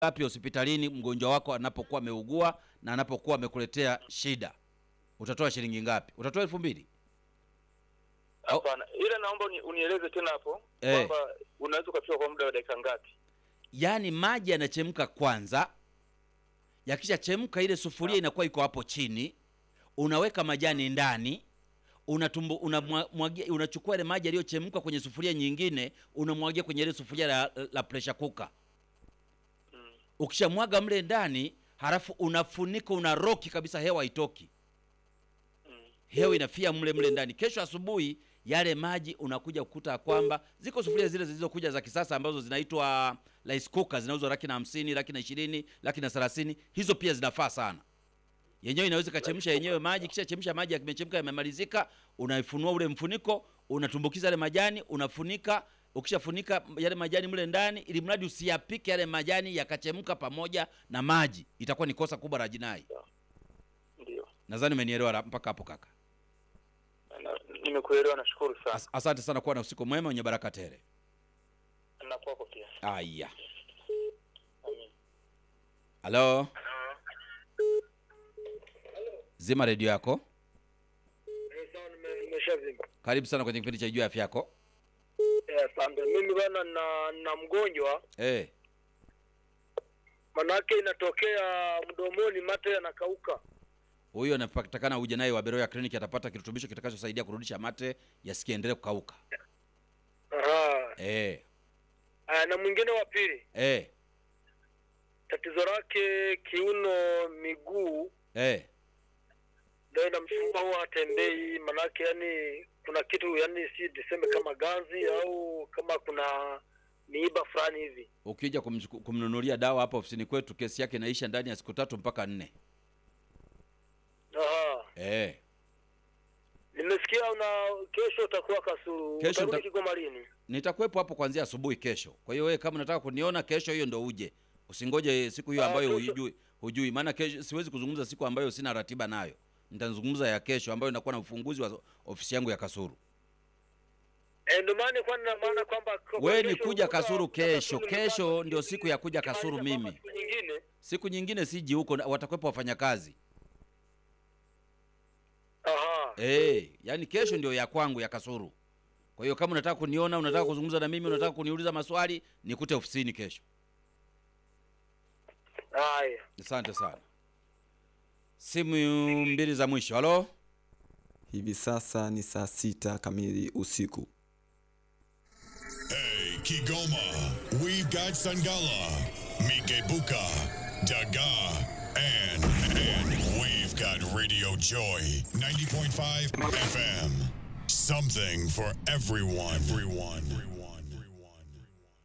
ngapi hospitalini mgonjwa wako anapokuwa ameugua na anapokuwa amekuletea shida? Utatoa shilingi ngapi? Utatoa elfu mbili? Hapana, ila naomba uni, unieleze tena hapo Eh. kwamba unaweza ukafika kwa muda wa dakika ngapi? Yaani maji yanachemka kwanza, yakishachemka ile sufuria inakuwa iko hapo chini, unaweka majani ndani, unatumbu, unamwagia, unachukua ile maji yaliyochemka kwenye sufuria nyingine, unamwagia kwenye ile sufuria la, la pressure cooker. Ukishamwaga mle ndani, halafu unafunika, unaroki kabisa, hewa haitoki, hewa inafia mle mle ndani. Kesho asubuhi yale maji unakuja kukuta kwamba ziko sufuria zile zilizokuja za kisasa ambazo zinaitwa rice cooker, zinauzwa laki na hamsini, laki na ishirini, laki na thelathini. Hizo pia zinafaa sana. Yenyewe inaweza ikachemsha yenyewe maji, kisha chemsha maji, yakimechemka yamemalizika, unaifunua ule mfuniko, unatumbukiza yale majani, unafunika. Ukishafunika yale majani mle ndani, ili mradi usiyapike yale majani yakachemka pamoja na maji, itakuwa ni kosa kubwa la jinai. Ndio, Nadhani umenielewa la- mpaka hapo kaka. Na- nimekuelewa, nashukuru sana. As asante sana, kuwa na usiku mwema wenye baraka tele. Na kwako pia. Aya, Amin. halo, zima redio yako. Nimeshavimba. Karibu sana kwenye kipindi cha Jua Afya Yako. Asante. Mimi bana na na mgonjwa, Eh, manake inatokea mdomoni, mate yanakauka. huyo anapatikana uje naye wa Beroya Clinic, atapata kirutubisho kitakachosaidia kurudisha mate yasikiendelee kukauka. Aha. Eh, Aya, na mwingine wa pili, eh, tatizo lake kiuno, miguu eh. ndio inamsumbua, huwa hatembei. Manake yani kuna kitu yani, si tuseme kama ganzi au kama kuna miiba fulani hivi. Ukija kumchuku- kumnunulia dawa hapa ofisini kwetu, kesi yake inaisha ndani ya siku tatu mpaka nne. Aha. Eh, Nimesikia una kesho utakuwa Kasulu. Kesho Utarudi nita- Kigoma lini? nitakuwepo hapo kuanzia asubuhi kesho. Kwa hiyo wewe kama unataka kuniona kesho, hiyo ndo uje, usingoje siku hiyo Ah, ambayo kesho- hujui, hujui. Maana kesho siwezi kuzungumza siku ambayo sina ratiba nayo. Nitazungumza ya kesho ambayo inakuwa na ufunguzi wa ofisi yangu ya Kasuru. Eh, ndio maana kwa na maana kwamba kwa- Wewe ni kesho kuja kuta- Kasuru kuta kesho. Kasulu Kesho nimepata- ndio siku ya kuja Kasuru Nikimaliza kwamba mimi. siku nyingine. Siku nyingine siji huko, na- watakuwepo wafanyakazi. Aha. Eh, yani kesho ndio ya kwangu ya Kasuru. Kwa hiyo kama unataka kuniona, unataka kuzungumza na mimi, unataka kuniuliza maswali, nikute ofisini kesho. Haya. Asante sana. Simu mbili za mwisho. Halo? Hivi sasa ni saa sita kamili usiku. Hey, Kigoma, we've got Sangala, Mikebuka, Daga, and, and we've got Radio Joy 90.5 FM. Something for everyone. Everyone. Everyone. Everyone.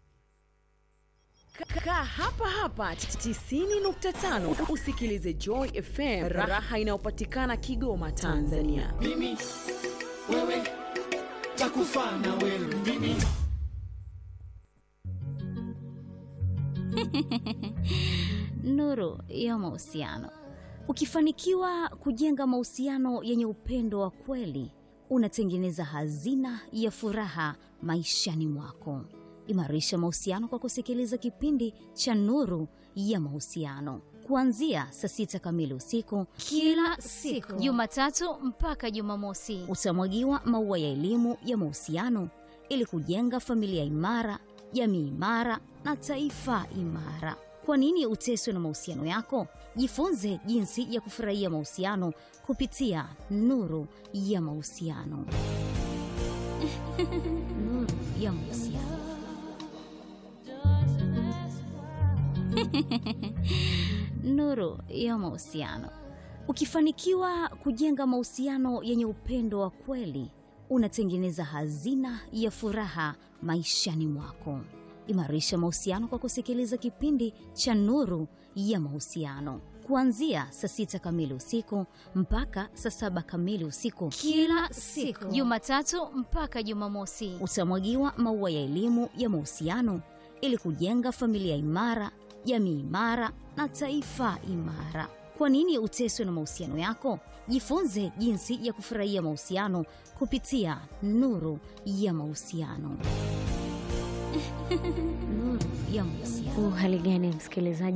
Kaa hapa hapa 90.5 usikilize Joy FM, raha inayopatikana Kigoma, Tanzania. mimi wewe takufa na wewe mimi Nuru ya mahusiano. Ukifanikiwa kujenga mahusiano yenye upendo wa kweli, unatengeneza hazina ya furaha maishani mwako. Imarisha mahusiano kwa kusikiliza kipindi cha Nuru ya Mahusiano kuanzia saa sita kamili usiku kila siku Jumatatu mpaka Jumamosi. utamwagiwa maua ya elimu ya mahusiano ili kujenga familia imara, jamii imara na taifa imara. Kwa nini uteswe na mahusiano yako? Jifunze jinsi ya kufurahia mahusiano kupitia Nuru ya Mahusiano. Nuru ya Mahusiano. Nuru ya Mahusiano. Ukifanikiwa kujenga mahusiano yenye upendo wa kweli, unatengeneza hazina ya furaha maishani mwako. Imarisha mahusiano kwa kusikiliza kipindi cha Nuru ya Mahusiano kuanzia saa sita kamili usiku mpaka saa saba kamili usiku Kila siku Jumatatu mpaka Jumamosi. utamwagiwa maua ya elimu ya mahusiano ili kujenga familia imara, jamii imara na taifa imara. Kwa nini uteswe na mahusiano yako? Jifunze jinsi ya kufurahia mahusiano kupitia Nuru ya Mahusiano. Nuru ya ya mahusiano. Uhali gani msikilizaji